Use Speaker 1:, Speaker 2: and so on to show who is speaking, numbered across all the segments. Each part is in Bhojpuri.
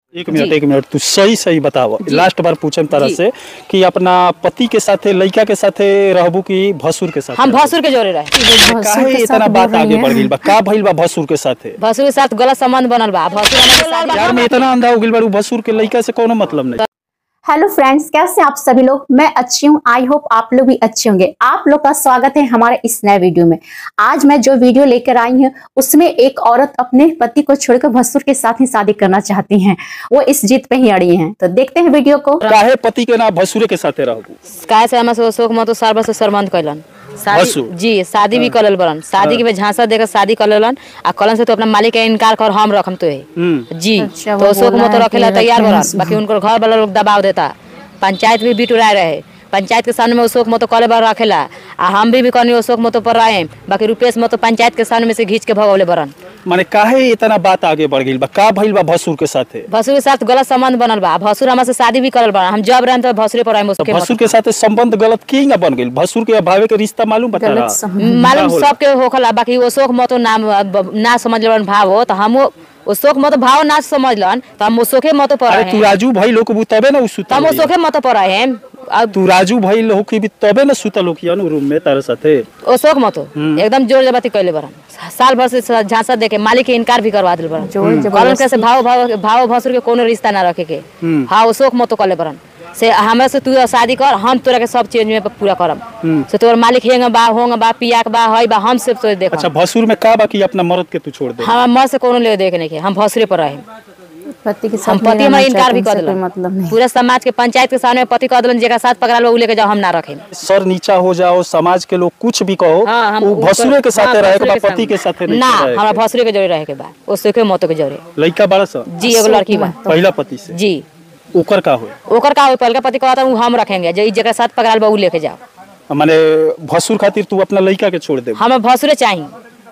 Speaker 1: एक मिनट एक मिनट तू सही सही बताव लास्ट बार पूछम तरह
Speaker 2: जी।
Speaker 1: से कि अपना पति के साथे लड़का के साथे रहबू कि भसुर के साथे
Speaker 2: हम
Speaker 1: रहबू?
Speaker 2: भसुर के जोड़े रहे
Speaker 3: भसुर
Speaker 1: काहे
Speaker 3: के
Speaker 1: इतना
Speaker 3: साथ
Speaker 1: बात
Speaker 3: बोल रही
Speaker 1: आगे
Speaker 3: हैं।
Speaker 1: बढ़ गई बा का भइल बा भसुर के साथे
Speaker 2: भसुर के साथ गलत संबंध बनल बा भसुर हमारे शादी-
Speaker 1: यार में इतना अंधा हो गइल बा भसुर के लड़का से कोनो मतलब नहीं
Speaker 3: हेलो फ्रेंड्स कैसे आप सभी लोग मैं अच्छी हूँ आई होप आप लोग भी अच्छे होंगे आप लोग का स्वागत है हमारे इस नए वीडियो में आज मैं जो वीडियो लेकर आई हूँ उसमें एक औरत अपने पति को छोड़कर भसुर के साथ ही शादी करना चाहती हैं वो इस जीत पे ही अड़ी हैं तो देखते हैं वीडियो को
Speaker 1: काहे पति के ना भसुरे के साथे रहबू
Speaker 2: काहे से हमारे से शोक मतो सार से सरबंद कैलन शादी
Speaker 1: भसुर?
Speaker 2: जी शादी भी कर बरन शादी के में झांसा देकर शादी कर लेलन आ कलन से तो अपना मालिक के इनकार कर हम रखम तो है
Speaker 1: हम्म
Speaker 2: जी
Speaker 3: अच्छा,
Speaker 2: तो
Speaker 3: वो
Speaker 2: शोक
Speaker 3: बोला
Speaker 2: मतो
Speaker 3: है
Speaker 2: रखेला
Speaker 3: कि
Speaker 2: तैयार बरन
Speaker 3: रखने
Speaker 2: बाकी उनको घर वाला लोग दबाव देता पंचायत भी बिटुराए रहे पंचायत के सामने में वो शोक मतो कले बार रखेला आ हम भी भी कहनी वो शोक मतो पर रहे बाकी रुपेश मतो पंचायत के सामने में से घींच के भगवले बरन
Speaker 1: माने काहे इतना बात आगे बढ़ गई बा का भइल बा भसुर के साथे
Speaker 2: भसुर के साथ गलत संबंध बनल बा भसुर हमारे से शादी भी करल बा हम जब रहे तो भसुरे पर
Speaker 1: तो
Speaker 2: रहे
Speaker 1: भसुर के साथे संबंध गलत की ना बन गई भसुर के भावे के रिश्ता मालूम बता
Speaker 3: गलत
Speaker 1: रहा
Speaker 3: संबंध।
Speaker 2: मालूम
Speaker 1: का होला?
Speaker 2: सबके होखला बाकी वो शोक मतो नाम ना समझ लन भाव हो तो हम वो वो शोक मतो भाव ना समझलन तो हम वो शोके मतो पर
Speaker 1: अरे
Speaker 2: रहे
Speaker 1: तू
Speaker 2: हैं।
Speaker 1: राजू भाई लोग को तबे ना उ
Speaker 2: तो
Speaker 1: सुतल
Speaker 2: हम वो
Speaker 1: होई।
Speaker 2: शोके मतो पर रहे हैं अब
Speaker 1: तू राजू भाई लोग की भी तबे ना सुतल हो किया रूम में तारे साथे
Speaker 2: वो शोक मतो एकदम जोर जबरदस्ती कैले बरन साल भर से झांसा देके मालिक के इनकार भी करवा दिल बरन
Speaker 3: जोर
Speaker 2: कहलन के से भाव भाव भाव भसुर के कोनो रिश्ता ना रखे के हाँ वो शोक मतो कले बरन से हमरा से तू शादी कर हम तोरा के सब चीज में पूरा करम से तोर मालिक हेंग बा होंग बा पिया के बा हई बा हम सब तो देख
Speaker 1: अच्छा भसुर में का बाकी अपना मर्द के तू छोड़ दे
Speaker 2: हम मर से कोनो ले देखे नहीं के हम भसुरे पर रहे
Speaker 3: पति के
Speaker 2: हम
Speaker 3: साथ
Speaker 2: पति
Speaker 3: रहना
Speaker 2: हमारे इनकार भी
Speaker 3: चाहते
Speaker 2: कर
Speaker 3: हैं,
Speaker 2: दिलन
Speaker 3: कोई मतलब नहीं
Speaker 2: पूरा समाज के पंचायत के सामने पति कह दिलन जेका साथ पकड़ा लो उ लेके जाओ हम ना रखें
Speaker 1: सर नीचा हो जाओ समाज के लोग कुछ भी कहो
Speaker 2: हाँ, हम
Speaker 1: वो
Speaker 2: ऊपर-
Speaker 1: भसुरे के साथे
Speaker 2: हाँ,
Speaker 1: रहे के
Speaker 2: भसुरे
Speaker 1: बा
Speaker 2: के
Speaker 1: पति के
Speaker 2: सामने।
Speaker 1: साथे नहीं
Speaker 2: ना
Speaker 1: रहे
Speaker 2: हमरा
Speaker 1: के।
Speaker 2: भसुरे के जोड़े रहे के बा ओ सुखे मतो के जोड़े
Speaker 1: लइका बड़ा सा
Speaker 2: जी एगो लड़की बा
Speaker 1: पहला पति से
Speaker 2: जी
Speaker 1: ओकर का होए
Speaker 2: ओकर का होई पहल का पति कहता हूँ हम रखेंगे जो जेका साथ पकड़ा बा उ लेके जाओ
Speaker 1: माने भसुर खातिर तू अपना लइका के छोड़ दे
Speaker 2: हमें भसुरे चाहिए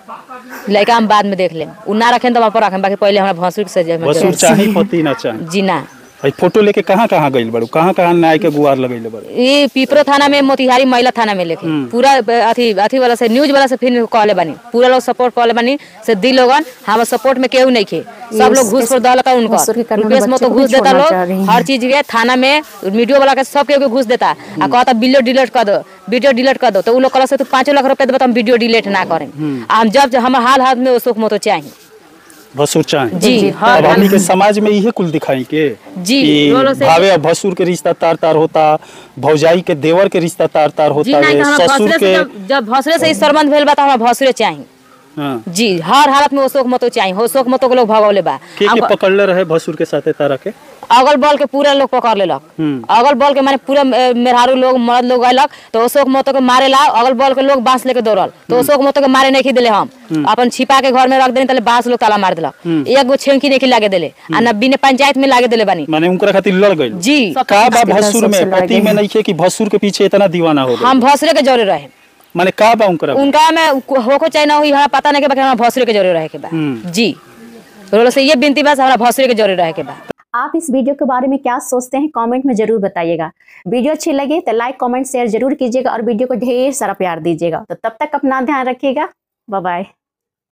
Speaker 2: लड़का हम बाद में देख लेम उ ना रखें तो हम पर रखें बाकी पहले हमरा भसुर के सजे
Speaker 1: भसुर चाही पति ना चाही
Speaker 2: जी ना
Speaker 1: भाई फोटो लेके कहाँ कहाँ गइल बड़ू कहाँ कहाँ न्याय के गुहार लगइले बड़ू
Speaker 2: ये पिपरो थाना में मोतिहारी महिला थाना में लेके पूरा अथी अथी वाला से न्यूज वाला से फिर कहले बानी पूरा लोग सपोर्ट कहले बानी से दी लोगन हम सपोर्ट में केहू नहीं खे सब लोग घूस पर दल का
Speaker 3: भसुर के
Speaker 2: उनका
Speaker 3: कारण
Speaker 2: रुपेश में
Speaker 3: बच्चे
Speaker 2: तो
Speaker 3: को
Speaker 2: घूस
Speaker 3: भी
Speaker 2: देता
Speaker 3: छोड़ना चाह रही
Speaker 2: लोग
Speaker 3: हैं।
Speaker 2: हर चीज के थाना में वीडियो वाला के सब केहू के घूस देता आ कहता वीडियो डिलीट कर दो वीडियो डिलीट कर दो तो उ लोग कहला से तू पाँचों लाख रुपया देबा तो हम वीडियो डिलीट ना करें आ हम जब हमारे हाल हाथ में वो सुख मोतो चाहिए
Speaker 1: भसुर चाही
Speaker 2: जी हाँ
Speaker 1: अब हमनी के समाज में इहे कुल दिखाई के
Speaker 2: जी,
Speaker 1: कि
Speaker 2: वो लोग से-
Speaker 1: भावे और भसुर के रिश्ता तार तार होता भौजाई के देवर के रिश्ता तार तार
Speaker 2: जी
Speaker 1: होता
Speaker 2: नहीं
Speaker 1: है
Speaker 2: तो हमरा
Speaker 1: ससुर
Speaker 2: भसुरे
Speaker 1: के
Speaker 2: से जब- जब भसुरे से इस संबंध भेल बा तो हमरा भसुरे चाहिए
Speaker 1: हाँ
Speaker 2: जी हर हालत में वो शोक मतो चाहिए हो शोक मतो के लोग भगवले बा
Speaker 1: के
Speaker 2: हम-
Speaker 1: के पकड़ले रहे भसुर के साथे तारा के
Speaker 2: अगल बल के पूरा लोग पकड़ लेलक
Speaker 1: हम्म।
Speaker 2: अगल बल के माने पूरा अ, मेहरारू लोग मर्द लोग अयलक तो अशोक मोतो के मारे ला अगल बल के लोग बांस लेके दौड़ल तो अशोक मोतो के मारे नहीं दिले हम अपन छिपा के घर में रख देनी तले बांस लोग ताला मार दिलक एक गो छेंकी नहीं लागे दिले आ न बिने पंचायत में लागे दिले बानी
Speaker 1: माने उनकरा खातिर लड़ गइल
Speaker 2: जी
Speaker 1: का बा
Speaker 3: सबसे
Speaker 1: भसुर में
Speaker 3: लड़
Speaker 1: पति
Speaker 3: गए
Speaker 1: में नहीं खे कि भसुर के पीछे इतना दीवाना हो गए
Speaker 2: हम भसुरे के जोरे रहे
Speaker 1: माने का बा उनकरा में?
Speaker 2: उनका में होको चाहे ना हुई हमरा पता नहीं के बाकी हमरा भसुरे के जोरे रहे के बा
Speaker 1: हम्म।
Speaker 2: जी रोलो से ये बिनती बस हमरा भसुरे के जोरे रहे के बा
Speaker 3: आप इस वीडियो के बारे में क्या सोचते हैं कमेंट में जरूर बताइएगा वीडियो अच्छी लगे तो लाइक कमेंट शेयर जरूर कीजिएगा और वीडियो को ढेर सारा प्यार दीजिएगा तो तब तक अपना ध्यान रखिएगा बाय बाय